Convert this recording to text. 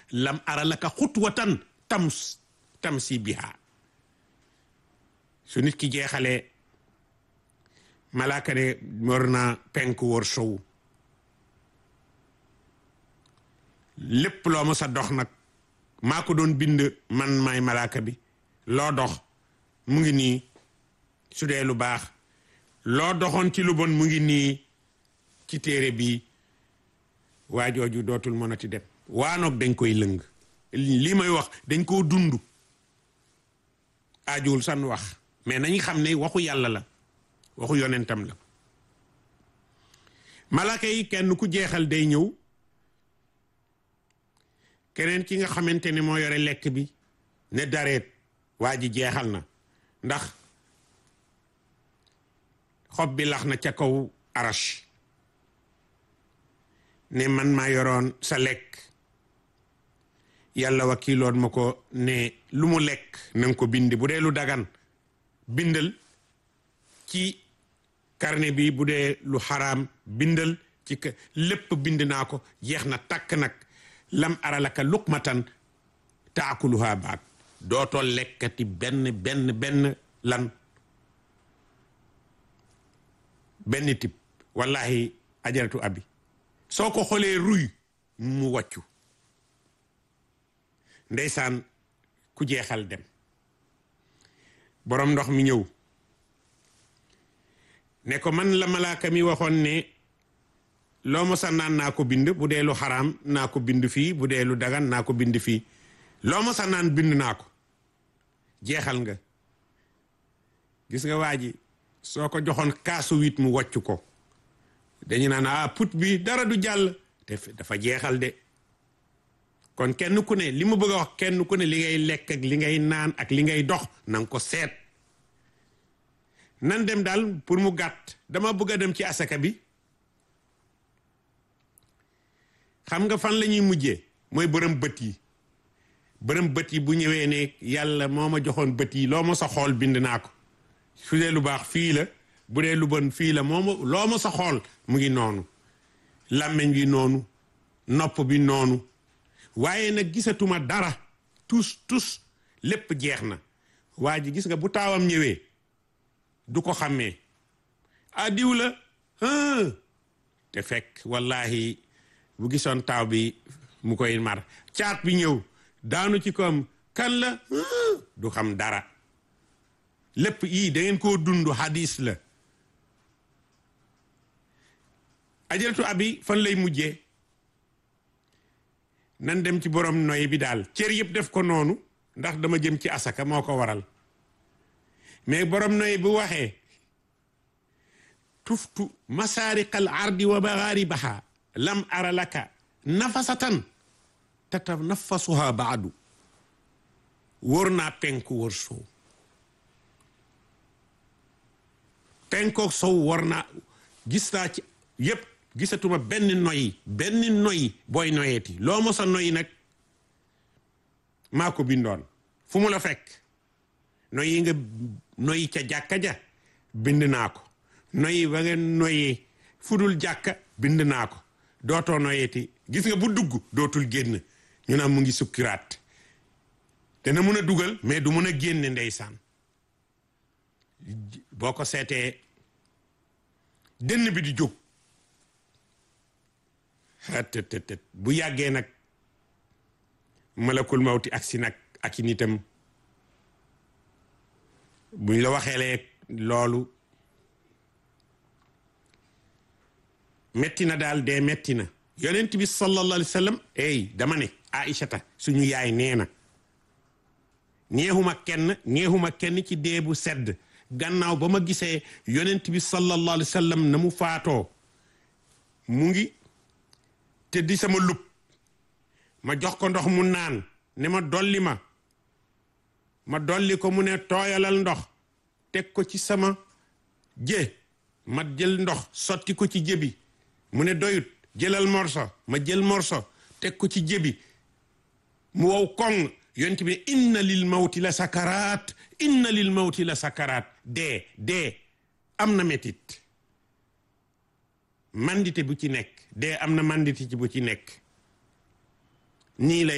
lam ara laka xutwatan tams tamsi biha su nit ki jeexalee malaaka ne war na penk wër sow lépp loo ma sa dox nag maa ko doon bind man maay malaaka bi loo dox mu ngi nii su dee lu baax loo doxoon ci lu bon mu ngi nii ci téere bi waa jooju dootul mënati dem waanoog dañ koy lëng lii may wax dañ koo dund aajuwul san wax mais nañu xam ne waxu yàlla la waxu yonentam la malaaka yi kenn ku jeexal day ñëw keneen ki nga xamante ne moo yore lekk bi ne dareet waa ji jeexal na ndax xob bi lax na ca kaw arash ne man maa yoroon sa lekk yàlla wakiiloon ma ko ne lu mu lekk nanga ko bind bu dee lu dagan bindal ci carnet bi bu dee lu xaraam bindal ci lépp bind naa ko jeex na takk nag lam aralaka luqmatan taakuluha baat dootoo lekkati benn benn benn lan benn tib wallahi ajaratu abi soo ko xoolee ruy mu wàccu ndeysaan ku jeexal dem boroom ndox mi ñëw ne ko man la malaaka mi waxoon ne loo mosa naan naa ko bind bu dee lu xaraam naa ko bind fii bu dee lu dagan naa ko bind fii loo mosa naan bind naa ko jeexal nga gis nga waa ji soo ko joxoon kaasu wit mu wàcc ko dañu naan ah put bi dara du jàll te dafa jeexal de kon kenn ku ne li ma bëgg a wax kenn ku ne li ngay lekk ak li ngay naan ak li ngay dox na nga ko seet nan dem daal pour mu gàtt dama bëgg a dem ci asaka bi xam nga fan la ñuy mujjee mooy bërëm bët yi bërëm bët yi bu ñëwee ne yàlla moo ma joxoon bët yi loo ma sa xool bind naa ko su dee lu baax fii la bu dee lu bon fii la moo ma loo ma sa xool mu ngi noonu làmmiñ bi noonu nopp bi noonu waaye nag gisatuma dara tus tus lépp jeex na waa ji gis nga bu taawam ñëwee du ko xàmmee ah diw la te fekk wallahi bu gisoon taaw bi mu koy mar caat bi ñëw daanu ci koom kan la du xam dara lépp yii da ngeen koo dund hadis la ajaratu abi fan lay mujjee nan dem ci borom noy bi daal cër yëpp def ko noonu ndax dama jëm ci asaka moo ko waral mais borom noy bu waxee tuftu masaariqal ardi wa magharibaha lam ara laka nafasatan tatanafasuha baadu wóor naa penku wóor sow penkook sow war naa gis naa ci yépp gisatuma benn noyi benn noyi booy noyeeti loo mosa noyi nag maa ko bindoon fu mu la fekk noyi nga noyi ca jàkka ja bind naa ko noyi ba nga noyee fudul jàkka bind naa ko dootoo noyeeti gis nga bu dugg dootul génn ñu naan mu ngi sukkiraat dana mun a dugal mais du mun a génne ndeysaan boo ko seetee dënn bi di jóg tëtëtët bu yàggee nag malakul mawti ak si nag ak i nitam buñ la waxeelee loolu metti na daal dee metti na yonent bi sallallahu alayhi wa sallam ey dama ne aïchata suñu yaay nee na neexuma kenn neexuma kenn ci dee bu sedd gannaaw ba ma gisee yonent bi sallallahu alayhi wa sallam na mu faatoo mu ngi te di sama lub ma jox ko ndox mu naan ne ma dolli ma ma dolli ko mu ne tooyalal ndox teg ko ci sama jë ma jël ndox sotti ko ci jëbi mu ne doyut jëlal morso ma jël morso teg ko ci jëbi mu wow koŋ yonent bi ne inna lil mawti la sakaraat inna lil mawti la sakaraat dee dee am na metit mandite bu ci nekk dee am na mandite ci bu ci nekk nii la